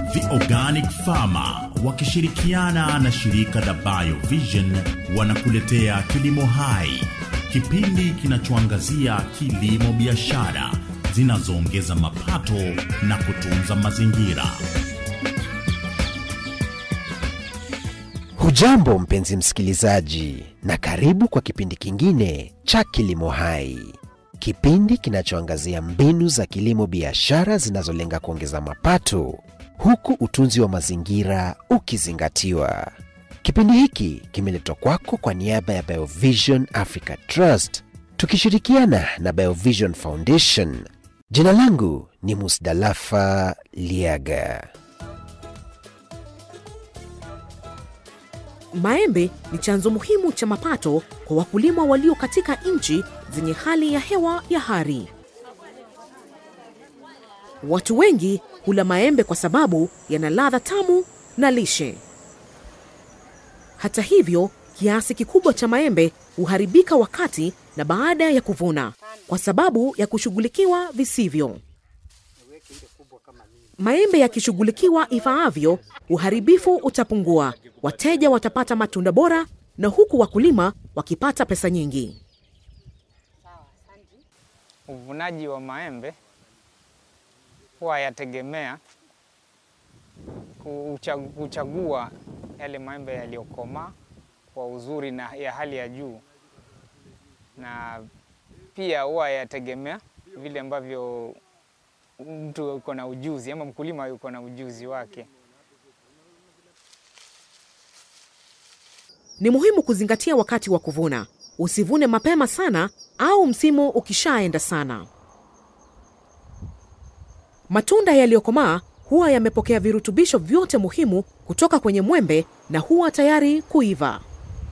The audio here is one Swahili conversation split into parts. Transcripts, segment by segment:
The Organic Farmer wakishirikiana na shirika la Biovision wanakuletea Kilimo Hai, kipindi kinachoangazia kilimo biashara zinazoongeza mapato na kutunza mazingira. Hujambo mpenzi msikilizaji, na karibu kwa kipindi kingine cha Kilimo Hai, kipindi kinachoangazia mbinu za kilimo biashara zinazolenga kuongeza mapato huku utunzi wa mazingira ukizingatiwa. Kipindi hiki kimeletwa kwako kwa niaba ya Biovision Africa Trust tukishirikiana na Biovision Foundation. Jina langu ni Musdalafa Liaga. Maembe ni chanzo muhimu cha mapato kwa wakulima walio katika nchi zenye hali ya hewa ya hari. Watu wengi hula maembe kwa sababu yana ladha tamu na lishe. Hata hivyo, kiasi kikubwa cha maembe huharibika wakati na baada ya kuvuna kwa sababu ya kushughulikiwa visivyo. Maembe yakishughulikiwa ifaavyo, uharibifu utapungua, wateja watapata matunda bora, na huku wakulima wakipata pesa nyingi. Uvunaji wa maembe huwa yategemea kucha- kuchagua yale maembe yaliyokomaa kwa uzuri na ya hali ya juu, na pia huwa yategemea vile ambavyo mtu yuko na ujuzi ama mkulima yuko na ujuzi wake. Ni muhimu kuzingatia wakati wa kuvuna. Usivune mapema sana au msimu ukishaenda sana. Matunda yaliyokomaa huwa yamepokea virutubisho vyote muhimu kutoka kwenye mwembe na huwa tayari kuiva.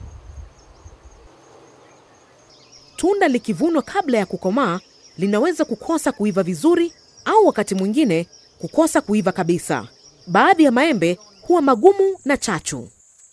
Tunda likivunwa kabla ya kukomaa linaweza kukosa kuiva vizuri au wakati mwingine kukosa kuiva kabisa. Baadhi ya maembe huwa magumu na chachu.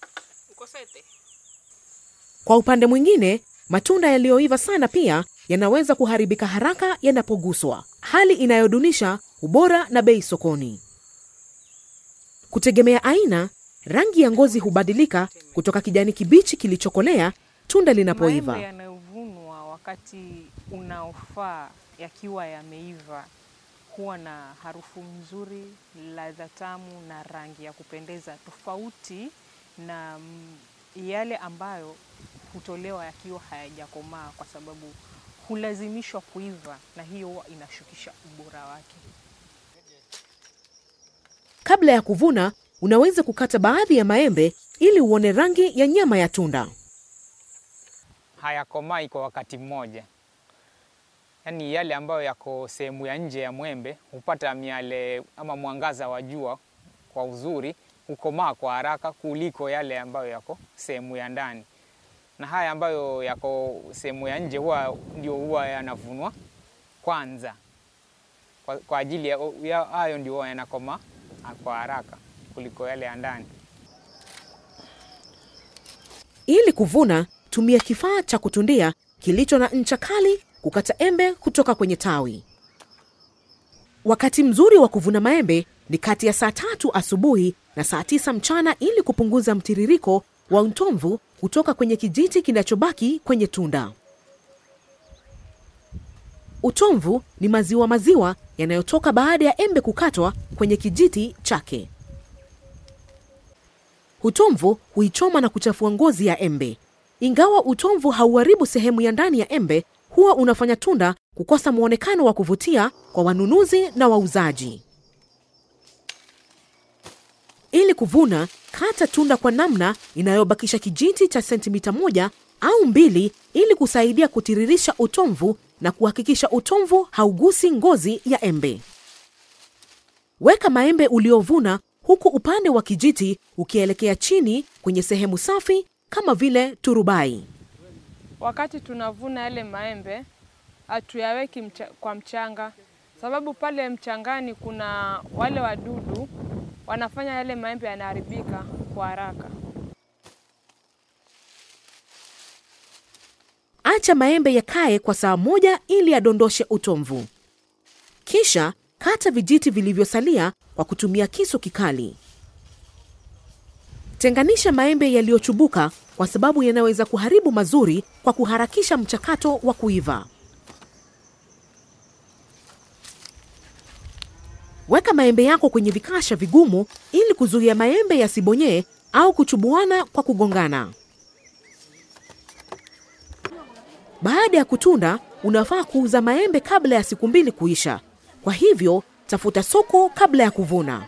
Kwa upande mwingine, matunda yaliyoiva sana pia yanaweza kuharibika haraka yanapoguswa, hali inayodunisha ubora na bei sokoni. Kutegemea aina, rangi ya ngozi hubadilika kutoka kijani kibichi kilichokolea tunda linapoiva. Maembe yanayovunwa wakati unaofaa yakiwa yameiva huwa na harufu nzuri, ladha tamu na rangi ya kupendeza, tofauti na mm, yale ambayo hutolewa yakiwa hayajakomaa, kwa sababu hulazimishwa kuiva, na hiyo huwa inashukisha ubora wake. Kabla ya kuvuna, unaweza kukata baadhi ya maembe ili uone rangi ya nyama ya tunda. hayakomai kwa wakati mmoja. Yaani yale ambayo yako sehemu ya nje ya mwembe hupata miale ama mwangaza wa jua kwa uzuri, hukomaa kwa haraka kuliko yale ambayo yako sehemu ya ndani. Na haya ambayo yako sehemu ya nje huwa ndio huwa yanavunwa kwanza kwa, kwa ajili ya ya- hayo ndio huwa yanakomaa kwa haraka kuliko yale ya ndani. Ili kuvuna, tumia kifaa cha kutundia kilicho na ncha kali kukata embe kutoka kwenye tawi. Wakati mzuri wa kuvuna maembe ni kati ya saa tatu asubuhi na saa tisa mchana ili kupunguza mtiririko wa utomvu kutoka kwenye kijiti kinachobaki kwenye tunda. Utomvu ni maziwa maziwa yanayotoka baada ya embe kukatwa kwenye kijiti chake. Utomvu huichoma na kuchafua ngozi ya embe. Ingawa utomvu hauharibu sehemu ya ndani ya embe, huwa unafanya tunda kukosa mwonekano wa kuvutia kwa wanunuzi na wauzaji. Ili kuvuna, kata tunda kwa namna inayobakisha kijiti cha sentimita moja au mbili ili kusaidia kutiririsha utomvu na kuhakikisha utomvu haugusi ngozi ya embe. Weka maembe uliovuna huku upande wa kijiti ukielekea chini kwenye sehemu safi kama vile turubai. Wakati tunavuna yale maembe hatuyaweki mcha, kwa mchanga, sababu pale mchangani kuna wale wadudu wanafanya yale maembe yanaharibika kwa haraka. Acha maembe yakae kwa saa moja ili yadondoshe utomvu. Kisha kata vijiti vilivyosalia kwa kutumia kisu kikali. Tenganisha maembe yaliyochubuka kwa sababu yanaweza kuharibu mazuri kwa kuharakisha mchakato wa kuiva. Weka maembe yako kwenye vikasha vigumu ili kuzuia maembe yasibonyee au kuchubuana kwa kugongana. Baada ya kutunda, unafaa kuuza maembe kabla ya siku mbili kuisha. Kwa hivyo, tafuta soko kabla ya kuvuna.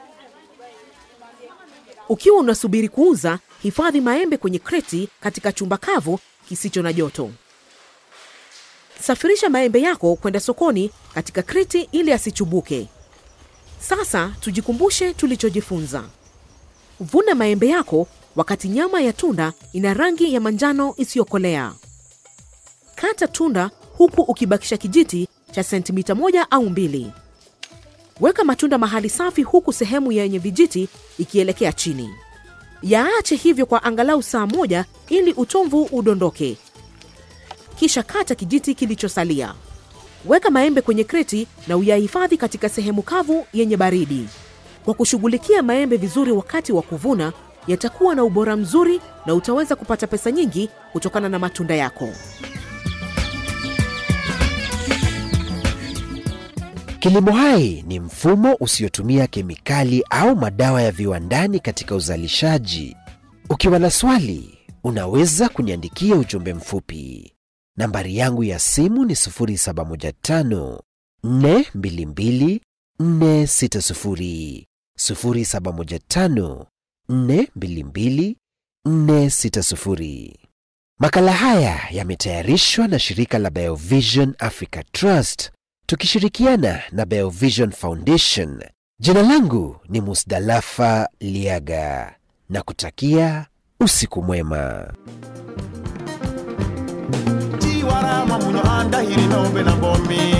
Ukiwa unasubiri kuuza, hifadhi maembe kwenye kreti katika chumba kavu kisicho na joto. Safirisha maembe yako kwenda sokoni katika kreti ili asichubuke. Sasa tujikumbushe tulichojifunza. Vuna maembe yako wakati nyama ya tunda ina rangi ya manjano isiyokolea. Kata tunda huku ukibakisha kijiti cha sentimita moja au mbili. Weka matunda mahali safi huku sehemu yenye vijiti ikielekea chini. Yaache hivyo kwa angalau saa moja ili utomvu udondoke. Kisha kata kijiti kilichosalia. Weka maembe kwenye kreti na uyahifadhi katika sehemu kavu yenye baridi. Kwa kushughulikia maembe vizuri wakati wa kuvuna, yatakuwa na ubora mzuri na utaweza kupata pesa nyingi kutokana na matunda yako. Kilimo hai ni mfumo usiotumia kemikali au madawa ya viwandani katika uzalishaji. Ukiwa na swali, unaweza kuniandikia ujumbe mfupi. Nambari yangu ya simu ni 0715 422 460, 0715 422 460. Makala haya yametayarishwa na shirika la Biovision Africa Trust tukishirikiana na Biovision Foundation. Jina langu ni Musdalafa Liaga na kutakia usiku mwema. tiwarama munyo andahiri nombe na bomi